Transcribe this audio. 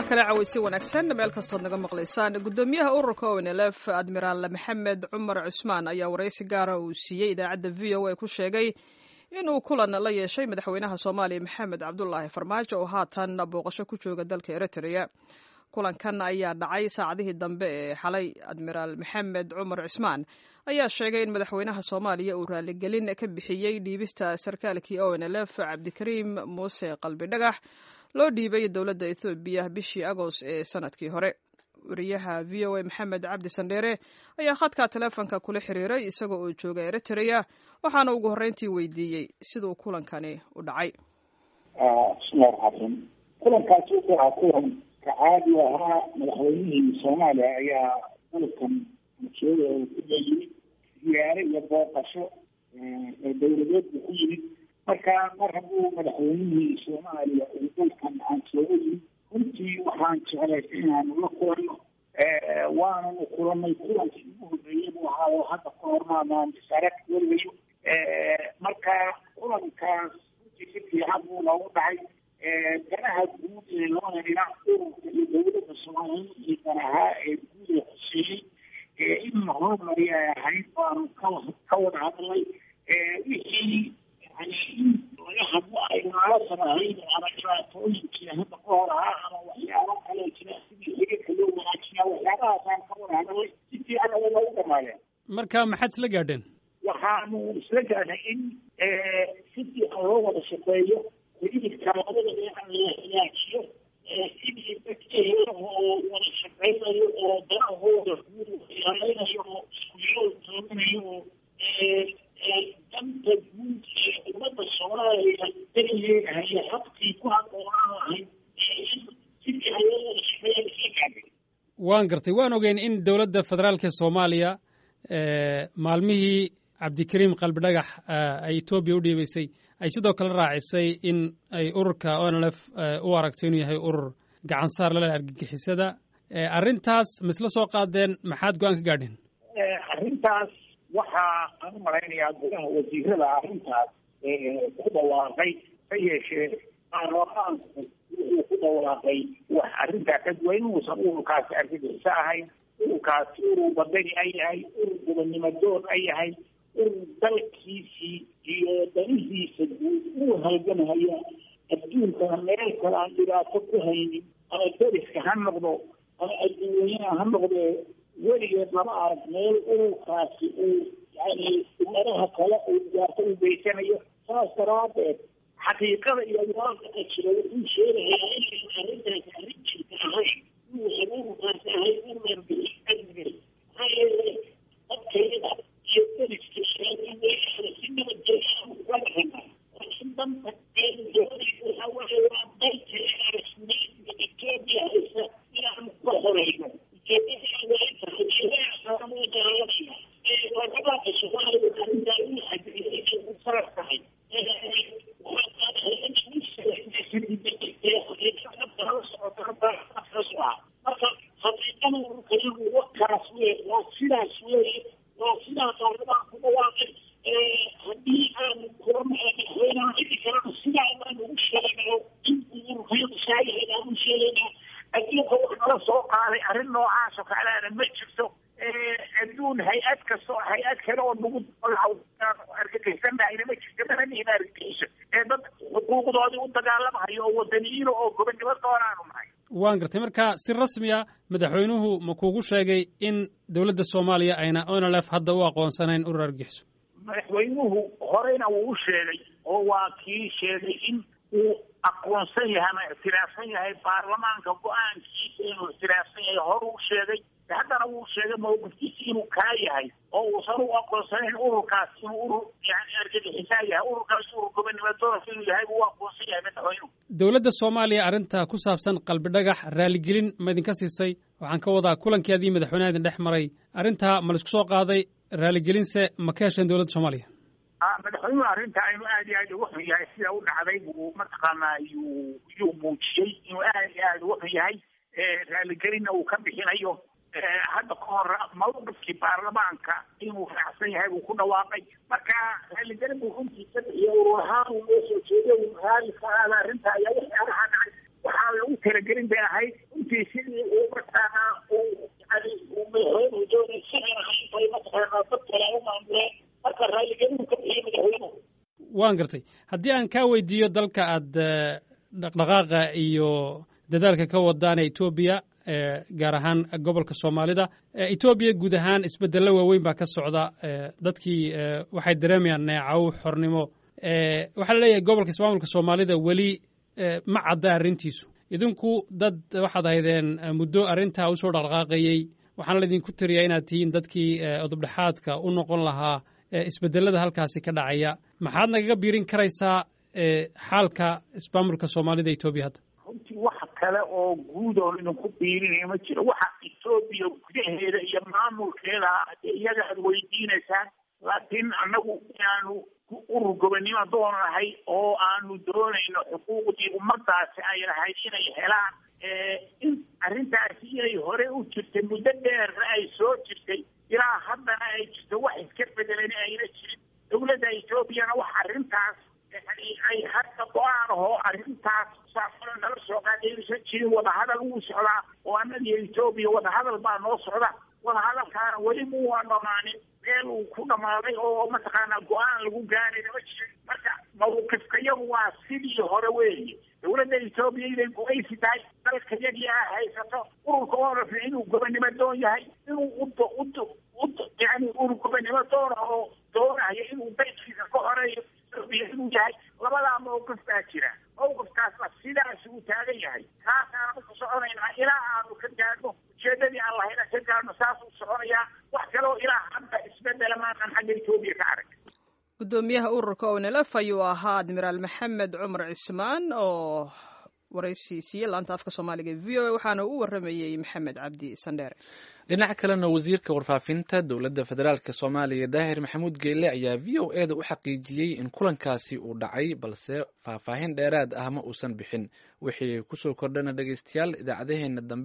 kale cawaysi wanaagsan meel kastood naga maqlaysaan guddoomiyaha ururka onlf admiraal maxamed cumar cusmaan ayaa waraysi gaara uu siiyey idaacadda v o a ku sheegay inuu kulan la yeeshay madaxweynaha soomaaliya maxamed cabdulaahi farmaajo oo haatan booqasho ku jooga dalka eritrea kulankan ayaa dhacay saacadihii dambe ee xalay admiraal maxamed cumar cusmaan ayaa sheegay in madaxweynaha soomaaliya uu raaligelin ka bixiyey dhiibista sarkaalkii onlf cabdikariim muuse qalbi dhagax loo dhiibay dowladda ethoobiya bishii agost ee sanadkii hore wariyaha v o a maxamed cabdi sandheere ayaa khadka taleefonka kula xiriiray isagoo oo jooga eritrea waxaana ugu horreyntii weydiiyey siduu kulankani u dhacay bismillahi raxmaan kulankaasi wuxuu ahaa kulan ka caadi ahaa madaxweynihii soomaaliya ayaa dalkan jooga oo ku yimid ziyaare iyo booqasho ee dowladeed buu ku yimid marka mar hadduu madaxweynihii soomaaliya uu dalkan aan sooga yimid runtii waxaan jeclaystay inaanu la kulanno waananu kulanay kulankii ugu horreeyey buu ahaa oo hadda ka hormaadaan bisarag weligayo marka kulankaas runtii si fiican buu noogu dhacay danaha guud ee labada dhinac ururka iyo dowladda soomaaliya iyo danahaa ee guud ee xuseeyey in la horumari ay ahayd baanu ka ka wada hadlay wixii yani in laga hadlo ay naalasan ahayd ama dhibaatooyinkii hadda ka hor ahaa ama waxyaabo kale jira sidii xiriirka loo wanaajiyaa waxyaabahaasaan ka wada hadlay si fiican aya noogu dhamaadeen marka maxaad isla gaadheen waxaanu isla gaadhay in si fiican loo wada shaqeeyo xiriirka labada dhinac la hagaajiyo sidii dadka oo wada shaqeynayo oo danahooda guud waxyaaleynayo oo isku yool tooganayo oo danta guud ee ummadda soomaaliya dariyeedahaya habkii ku haboonaan lahayd in si fiican loo wada shaqeeyo isla gaadhay waan gartay waan ogeyn in dowladda federaalka soomaaliya maalmihii cabdikariim qalbi dhagax ay etoobiya u dhiibaysay ay sidoo kale raacisay in ay ururka onlf u aragto inuu yahay urur gacansaar lale argagixisada arrintaas ma isla soo qaadeen maxaad go-aan ka gaadheen arrintaas waxaa aan u malaynayaa gudaha wasiirada arrintaas ku dhawaaqay ha yeeshee baarlamaanku wuxuu ku dhawaaqay wax arrintaa ka duwan inuusan ururkaasi argagixiso ahayn ururkaasi urur badani ay yahay urur gobonnimo doon ay yahay urur dalkiisii iyo danihiisa guud uu halgamhaya adduunkana meel kale aan dhibaato ku haynin ama deriska ha noqdo ama adduunyana ha noqdee weligeed lama arag meel ururkaasi uu yani ummadaha kale uu dhibaato u geysanayo saas daraadeed xaqiiqada iyo waaqaca jira wuxuu sheegayaa inaynu arrintaasi arrin jirta ahayn inuusan ururkaasi ahayn urur amniga maxaa yeelay dadkayada iyo deriska sheegay si nabadgelya uga dhaqana laakiin danta waxa waaye waa dalka arasnayda etoobiya haysa inaanu ka horeyno marka xaqiiqada ururkayagu wakaas wey waa sidaas weye waa sidaa baarlamaan ku dhawaaqay haddii aanu kula madaxweynaha cidi kalena sidaa baan ugu sheegnayo in ururkayagu saayahay baan u sheegaynaa adduunka wax nala soo qaaday arrin noocaas oo kaleana ma jirto adduun hay-ad kasto hay-ad kale oo nagu argagixisannahayna ma jirto mana nihin argagixiso ee dad xuquuqdoodii u dagaalamahayo oo wadaniyiino oo gobonnimo doonaanu nahay waan gartay marka si rasmiya madaxweynuhu ma kuugu sheegay in dowladda soomaaliya ayna onlf hadda u aqoonsanayn urur argagixiso madaxweynuhu horeyna wuu u sheegay oo waa kii sheegay in uu aqoonsan yahay ama ictiraafsan yahay baarlamaanka go-aankiisa inuu ictiraafsan yahay hore u sheegay haddana wuu sheegay mawqifkiisa inuu kaa yahay oo uusan u aqoonsanayn ururkaas inuu urur yani argagixisaa yahay ururkaas urur gobonnimo doonka inuu yahay buu u aqoonsan yahay madaxweynuhu dowladda soomaaliya arrinta ku saabsan qalbi dhagax raaligelin ma idinka siisay waxaan ka wadaa kulankeedii madaxweynaha idin dhex maray arrintaa ma laisku soo qaaday raaligelinse ma ka hesheen dowladda soomaaliya madaxweynuhu arrinta inuu aad iyo aad uga xun yahay sida u dhacday buu mataqaanaa yuu yuu muujiyey inuu aad iyo aad uga xun yahay raaligelinna uu ka bixinayo hadda ka hor mawqifkii baarlamaanka inuu raacsan yahay buu ku dhawaaqay marka raaligelin buu runtii ka bixiya urur ahaan uu noo soo jeeday uu raali ka aada arrinta ayaa waxyaalaha dhacay waxaa lagu talagelin bay ahayd runtii sidii uu mataqaanaa uu yani uu madaxweynuhu doonay sidan ahayn bay mataqaanaa dad kale u maamuleen marka raalligelinu ka bixiyay madaxweynuhu waan gartay haddii aan kaa weydiiyo dalka aad dhaqdhaqaaqa iyo dadaalka ka wadaan ee etoobiya gaar ahaan gobolka soomaalida etoobiya guud ahaan isbeddello waaweyn baa ka socda dadkii waxay dareemayaan neecaw xornimo waxaa la leeyahay gobolka ismaamulka soomaalida weli ma cadda arrintiisu idinku dad waxaad ahaydeen muddo arrintaa usoo dhaqdhaqaaqayey waxaana laydinku tiriyaa inaad tihiin dadkii odobdhexaadka u noqon lahaa isbedellada halkaasi ka dhacaya maxaad nagaga biirin karaysaa xaalka ismaamulka soomaalida etoobiya hadda runtii waxa kale oo guud oo idinku biirinaya ma jiro waxa etoobiya gudaheeda iyo maamulkeeda iyaga aad weydiinaysaan laakiin annagu inaanu urur gobonnimo doonahay oo aanu doonayno xuquuqdii ummadaasi ay lahayd inay helaan in arrintaasi inay hore u jirtay muddo dheerna ay soo jirtay ilaa haddana ay jirto wax iska bedelan ayna jirin dowladda etoobiyana wax arrintaas yani ay hadda go-aan ahoo arrintaas saafano nala soo qaadaysan jirin wadahadal wuu socdaa oo annagiyo etoobiya wadahadal baa noo socda wadahadalkaana weli muwaa dhamaanin meel uu ku dhamaaday oo mataqaanaa go-aan lagu gaarayna ma jirin marka mawqifkayagu waa sidii hore weeye dowladda etoobiya inay go-aysi tahay dalka yagii a haysato ururka orafna inuu gobonnimo doon yahay inuu udo udo ud yani urur gobonnimo doona oo doonayo inuu daydkiisa ka horeeyo etoobiya inuu yahay labadaa mawqif baa jira mawqifkaasna sidaas uu taagan yahay kaasaanu ku soconaynaa ilaa aanu ka gaadhno ujeedadii aan lahayna ka gaadhno saasuu soconayaa wax kaloo ilaa hadda isbedela maanaan xagga etoobiya ka arag guddoomiyaha ururka onelf ayuu ahaa admiraal maxamed cumar cismaan oo waraysi siiyey laanta afka soomaaliga e v o a waxaana u waramayey maxamed cabdi sandheere dhinaca kalena wasiirka warfaafinta dowladda federaalk soomaaliya daahir maxamuud geyle ayaa v o e da u xaqiijiyey in kulankaasi uu dhacay balse faahfaahin dheeraad ah ma uusan bixin wixii kusoo kordhana dhegeystayaal idaacadaheena dambe